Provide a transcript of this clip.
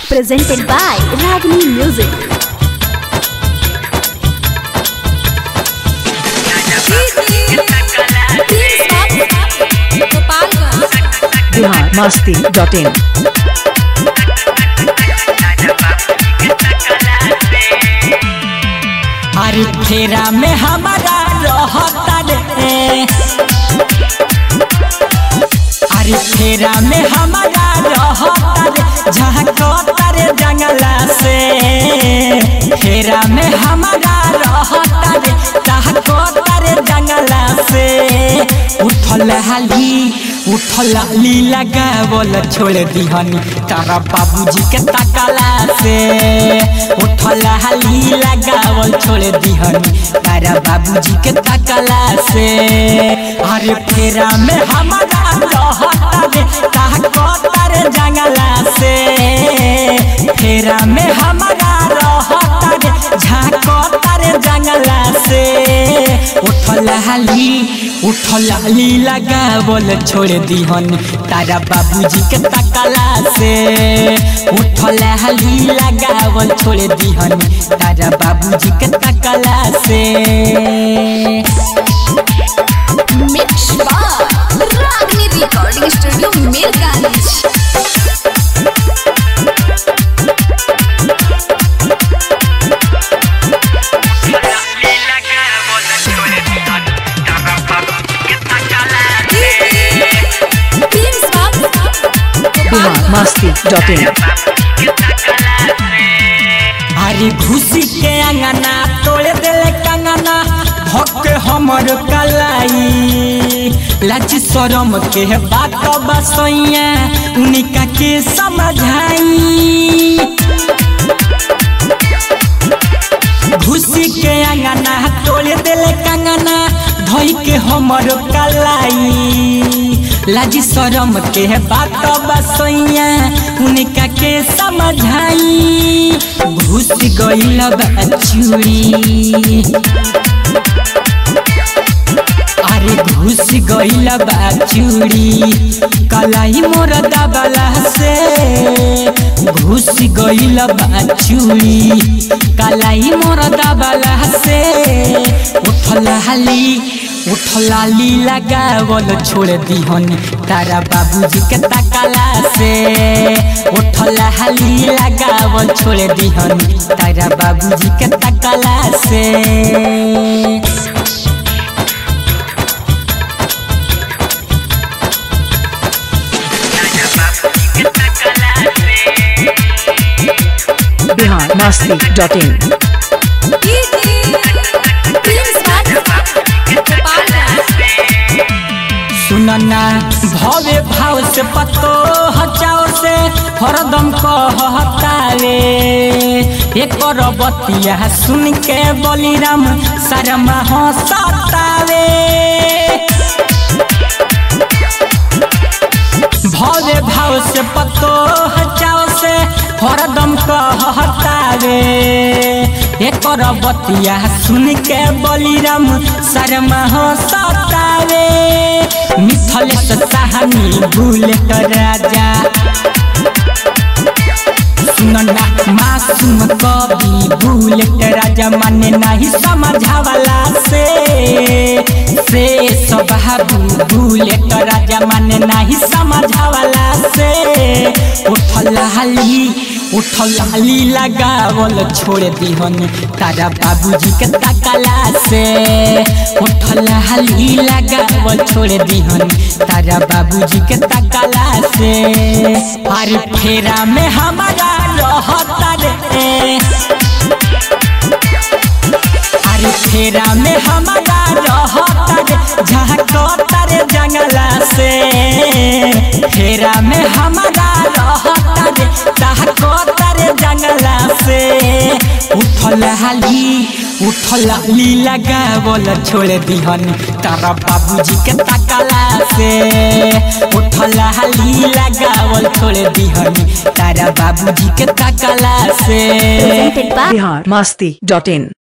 presented by Ragini Music. Bihar Masti dot in अरे फेरा में हमारा रहता रे अरे फेरा में हमारा रहता रे झांकता रे जंगला से फेरा में हमारा रहता रे झांकता रे जंगला से उठल हाली उठल ली लगावल छोड़ दिहनी तारा बाबूजी के तकला से उठल हाली लगावल छोड़ दिहनी तारा बाबूजी के तकला से अरे फेरा में हमारा रहता रे ताकता रे जंगला से फेरा में हमारा रहता रे झांकता रे जंगला से उठल हाली उठल हाली लगावल छोड़ दिहन तारा बाबूजी के तकला से उठल हाली लगावल छोड़ दिहन तारा बाबूजी के तकला से Mixed by Ragini Recording Studio, Mirganj. Bihar Masti dot in अरे घुसी के अंगना तोड़ दिल कंगना भक हमर कलाई लाज शरम के बात बसैया उनका के समझाई घुसी के अंगना तोड़ दिल कंगना धोई के हमर कलाई लाज शरम के बात बसैया उनका के समझाई घुस गईल चूड़ी अरे घुस गईल बा चूड़ी कलाई मोर दबला से घुस गईल बा चूड़ी कलाई मोर दबला से उठल हाली उठल हाली लगावल छोड़ दिहन तारा बाबूजी के तकला से उठल हाली लगावल छोड़ दिहन तारा बाबूजी के तकला से बिहार मस्ती डॉट इन सुनना भवे भाव से पतो हचाओ से हरदम कहतावे एक बतिया सुन के बलिराम शर्मा हंसतावे भवे भाव से पतो हचाओ से हरदम कहतावे एक बतिया सुन के बलिराम शर्मा हंसतावे मिथल सहानी बुलेट राजा सुनना मासूम कवि बुलेट राजा माने नहीं समझावला से से सब बाबू बुलेट राजा माने नहीं समझावला से उठल हाली उठल हाली लगावल छोड़ दिहन तारा बाबूजी के तकला से उठल हाली लगावल छोड़ दिहन तारा बाबूजी के तकला से अरे फेरा में हमारा रहता रे अरे फेरा में हमारा रहता रे झांकता रे जंगला से फेरा में हमारा रहता रे झांकता रे जंगला से उठल हाली उठल हाली लगावल छोड़ दिहन तारा बाबूजी के तकला से उठल हाली लगावल छोड़ दिहन तारा बाबूजी के तकला से Presented by Bihar Masti dot in